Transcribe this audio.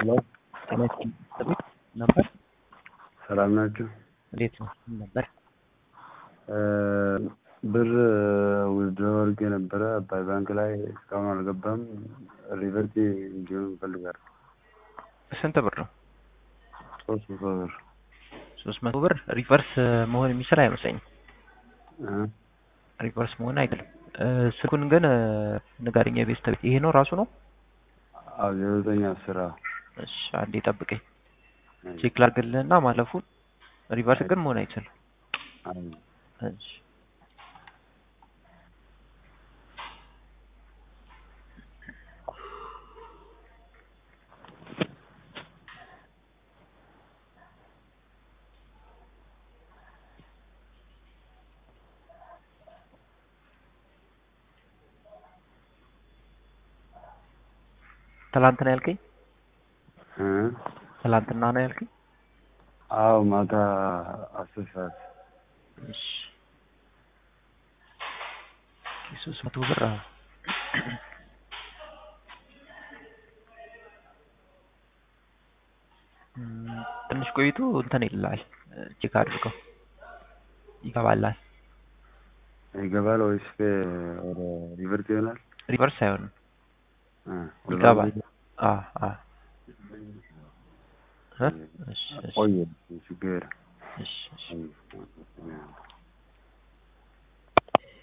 ሄሎ ጤና ይስጥልኝ ነበር። ሰላም ናችሁ? እንዴት ነው ነበር? ብር ዊዝድሮ አድርጌ ነበረ አባይ ባንክ ላይ እስካሁን አልገባም። ሪቨርት እንዲሆን እፈልጋለሁ። ስንት ብር ነው? ሶስት መቶ ብር ሶስት መቶ ብር ሪቨርስ መሆን የሚችል አይመስለኝም። እ ሪቨርስ መሆን አይችልም። ስልኩን ግን ንገረኝ። የቤስት ቤት ይሄ ነው ራሱ ነው? አዎ ዜሮ ዘጠኝ አስር አዎ። እሺ አንዴ ጠብቀኝ ቼክ ላድርግልህና ማለፉን። ሪቨርስ ግን መሆን አይችልም። አዎ እሺ ትላንትና ያልከኝ እ ትላንትና ነው ያልከኝ? አዎ ማታ አስር ሰዓት እሺ ሶስት መቶ ብር አዎ። እም፣ ትንሽ ቆይቶ እንትን ይልሃል ቼክ አድርገው ይገባላል። ይገባል ወይስ ወደ ሪቨርት ይሆናል? ሪቨርስ አይሆንም እ ይገባል። አ አ እ እሺ እሺ ቆየ ችግር እሺ እሺ የለም።